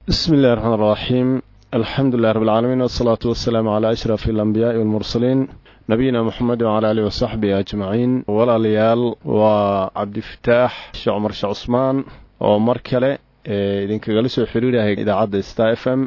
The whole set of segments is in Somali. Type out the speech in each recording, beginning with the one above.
bismi illahi raxmaan raxiim alxamdu lilah rab alcaalamiin wasalaatu wasalaamu calaa ashraf alambiyaai walmursaliin nabiyina moxamed wacala alihi wasaxbihi ajmaciin walaalayaal waa cabdifataax sheekh cumar sheekh cusmaan oo mar kale idinkagala soo xiriirahay idaacadda star f m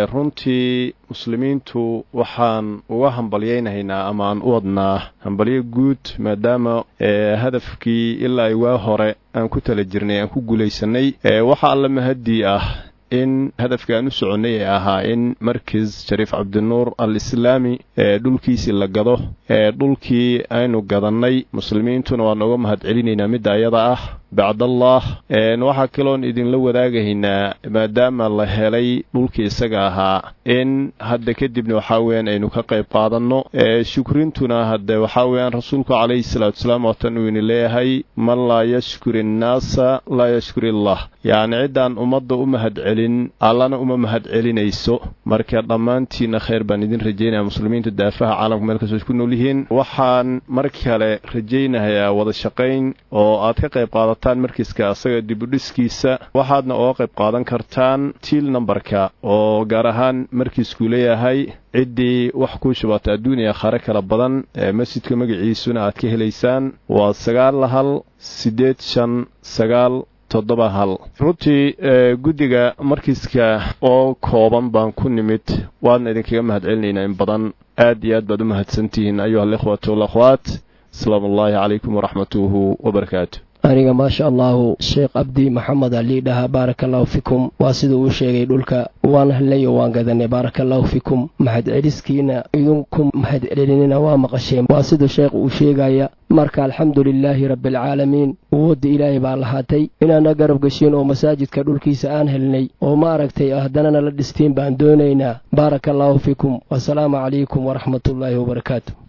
runtii muslimiintu waxaan uga hambalyaynahaynaa ama aan u wadnaa hambalyo guud maadaama hadafkii ilaa waa hore aan ku tala jirnay aan ku guulaysanay waxa alla mahadii ah in hadafkii aan u soconnay ee ahaa in markis shariif cabdinuur al islaami ee dhulkiisii la gado ee dhulkii aynu gadannay muslimiintuna waan uga mahad celinaynaa midda ayada ah bacdallah waxaa kaloon idinla wadaagahaynaa maadaama la helay dhulkii isaga ahaa in hadda kadibna waxaa weyaan aynu ka qayb qaadanno shukrintuna hadde waxaa weyaan rasuulku calayhi salaatu salaam waatan uu ini leeyahay man laa yashkur innaasa laa yashkur illah yacni ciddaan ummadda u mahad celin allana uma mahad celinayso marka dhammaantiinna khayr baan idin rajaynaya muslimiinta daafaha caalamka meel kastoo ku nool yihiin waxaan mar kale rajaynahayaa wada shaqayn oo aad ka qayb qaadataan markiiska asaga dibudhiskiisa waxaadna oga qayb qaadan kartaan tiil nambarka oo gaar ahaan markiisku leeyahay ciddii wax kuu shubata adduuniya khare kala badan ee masjidka magaciisuna aad ka helaysaan waa sagaal hal siddeed shan sagaal toddoba hal runtii guddiga markiiska oo kooban baan ku nimid waadna idinkaga mahad celinaynaa in badan aad iyo aad baad u mahadsantihiin ayuha alikhwatu walakhwaat asalaamu ullaahi calaykum waraxmatuhu wabarakaatu aniga maasha allahu sheekh cabdi maxamed alii dhahaa baaraka allahu fikum waa siduu uu sheegay dhulka waan helnayo waan gadanay baaraka allahu fikum mahad celiskiina idinku mahad celinina waa maqasheen waa siduu sheekh uu sheegaya marka alxamdu lilaahi rabbialcaalamiin awoodda ilaahay baa lahaatay inaana garab geshiin oo masaajidka dhulkiisa aan helnay oo ma aragtay haddanana la dhistiin baan doonaynaa baaraka allahu fikum wasalaamu calaykum waraxmatullaahi wabarakaatu